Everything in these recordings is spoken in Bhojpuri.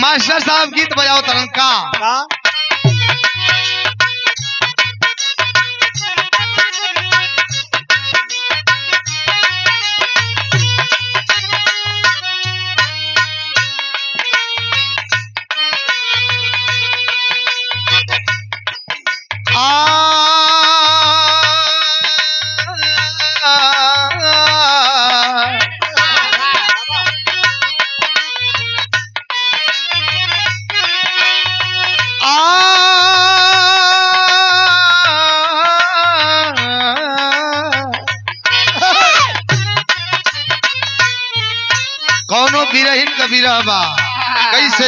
मास्टर साहब गीत बजाओ तरन का का आ कौनो बिरहिन कबीरा बा कैसे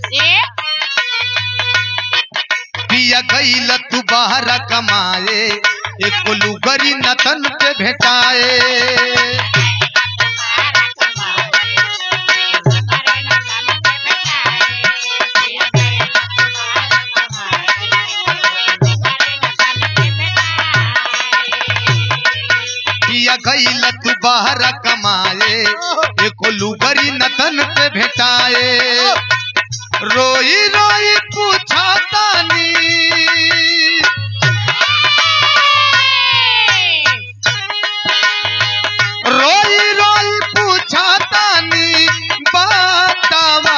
पिया गईल तू बाहर कमाए एक लुगरी नतन पे भेटाए पिया गईल तू बाहर कमाए एक लुगरी नतन पे भेटाए रोई रोई पूछा तानी रोई रोई पूछा तानी बतावा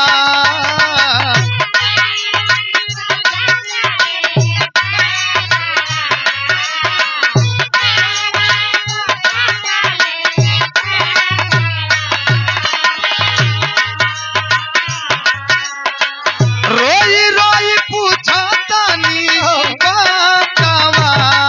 रोई रोई पूछा तानी बतावा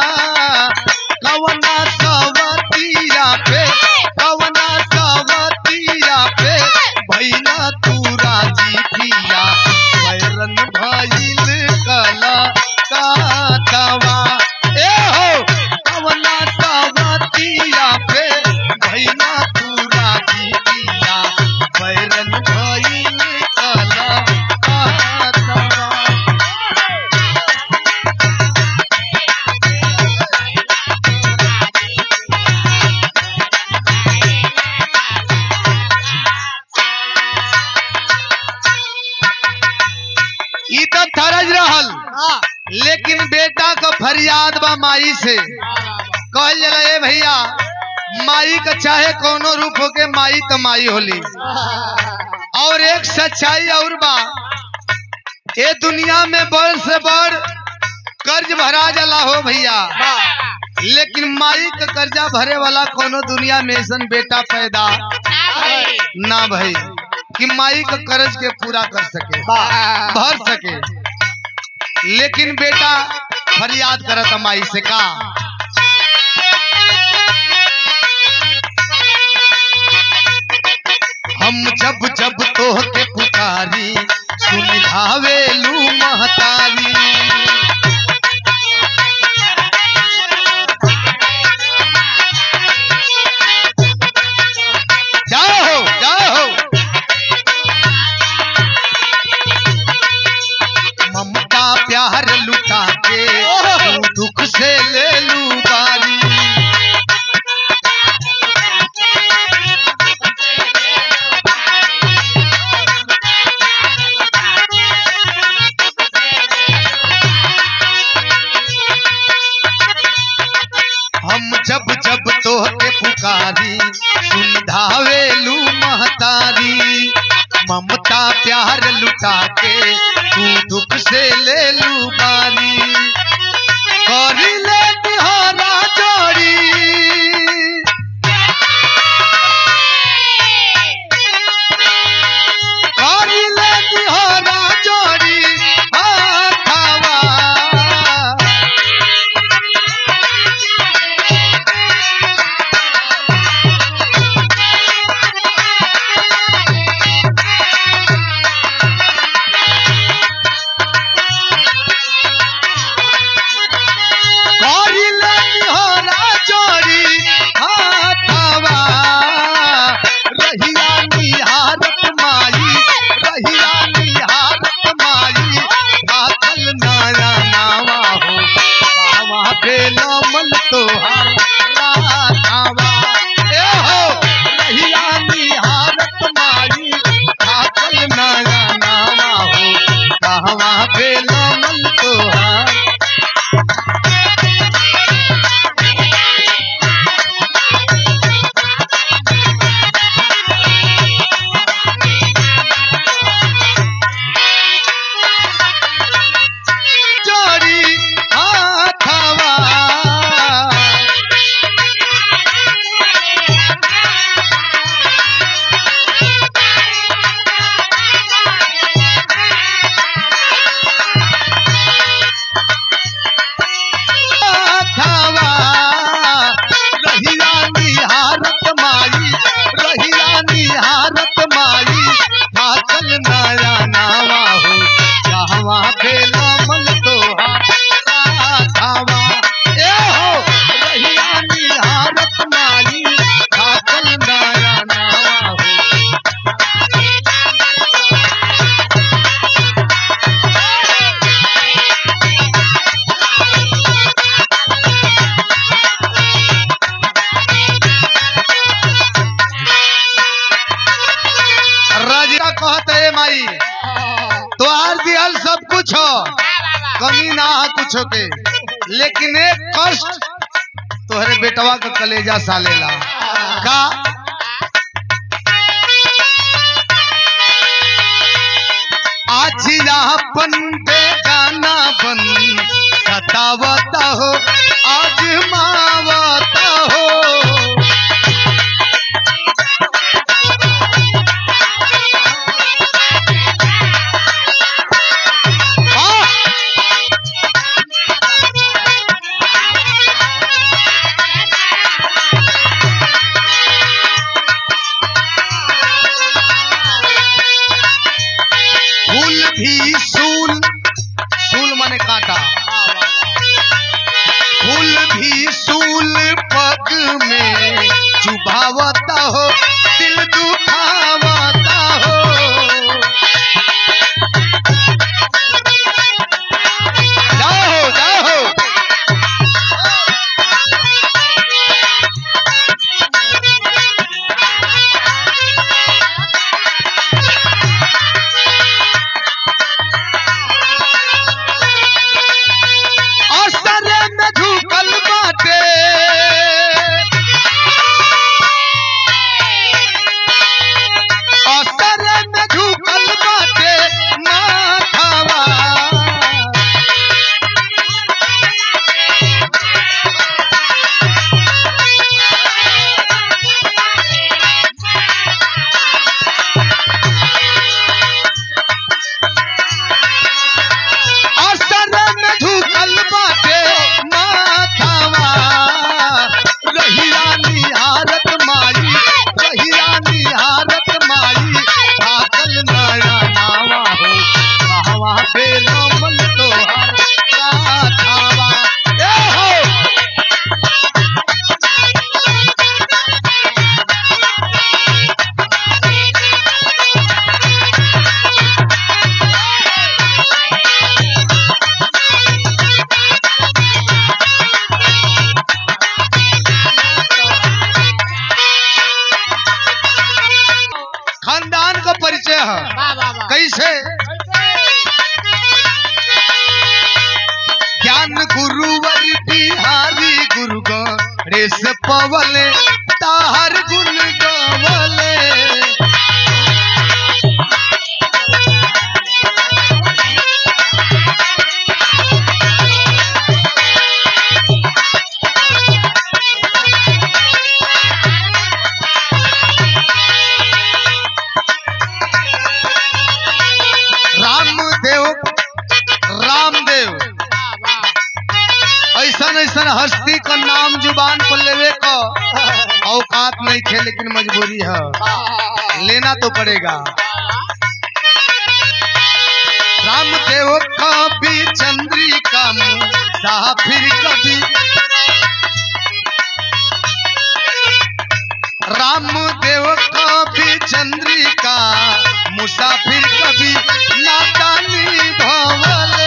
कवना सवतिया पे कवना सवतिया पे भैया तू राजी पिया बैरन भइल कला काटवा ए हो कवना सवतिया पे भैया तू राजी पिया बैरन भइल कला काटवा ई तो थरज रहल लेकिन बेटा का फरियाद बा माई से कहल जला ए भैया माई का चाहे कोनो रूप होके माई तो माई होली और एक सच्चाई और बा ये दुनिया में बड़ से बड़ कर्ज भरा जला हो भैया लेकिन माई का कर्जा भरे वाला कोनो दुनिया में ऐसन बेटा पैदा ना भई कि माई का कर्ज के पूरा कर सके भर सके लेकिन बेटा फरियाद करत माई से का हम जब जब तोहके पुकारी सुन धावेलू महतारी जाओ जाओ ममता प्यार लुटा के तू दुख से ले लू बारी हम जब जब तोहके पुकारी सुन धावेलू महतारी ममता प्यार लुटा के तू दुख से ले लू बारी करी ले तिहारा जोड़ी करी ले तिहारा जोड़ी हाथावा करी ले तिहारा जोड़ी कहवा बेलमल तोहार जोड़ी हाथवा हाथवा रहिया निहारत माई रहिया निहारत माई थाकल नया नावा हो कहवा बेला मल तोहार राधावा ए हो रहिया निहारत माई थाकल नया नावा हो राजा कहत है माई तोहार दिहल सब कुछ हो कमी ना है कुछ के लेकिन एक कष्ट तोहरे बेटवा का कलेजा सालेला का आज अपन बेगाना बन सतावता हो आज मावता हो आ! फूल भी सूल सूल माने काटा फूल भी सूल पग में चुभावता हो दिल दुखावता हो जाओ जाओ असर में झुकल बाटे असर में झुकल बाटे माथावा असर में झुकल बाटे माथावा रहिया निहारत माई रहिया निहारत माई थाकल नया नावा हो कहवा बेलमल तोहार राधावा ए हो खानदान का परिचय है कैसे ज्ञान गुरुवर बिहारी गुरु गणेश पवले ताहर गुण गवले रामदेव रामदेव ऐसन ऐसन हस्ती का नाम जुबान पर लेवे का औकात नहीं थे लेकिन मजबूरी है लेना तो पड़ेगा रामदेव कभी चंद्रिका मुसाफिर कभी रामदेव कभी चंद्रिका मुसाफिर कभी नादानी भवले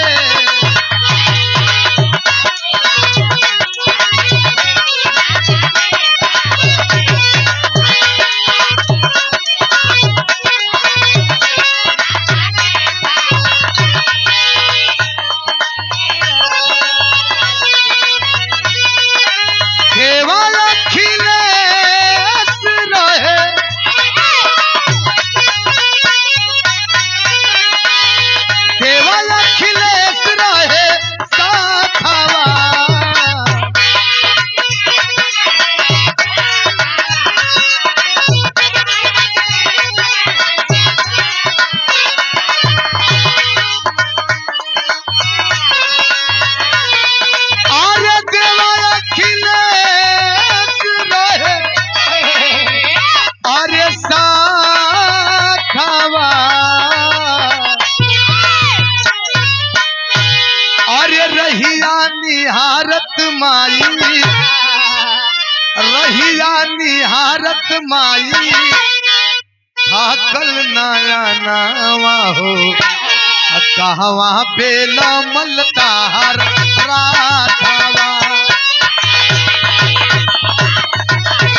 माई रहिया निहारत माई थाकल नया नावा हो आ कहवा बेला मलतार राधावा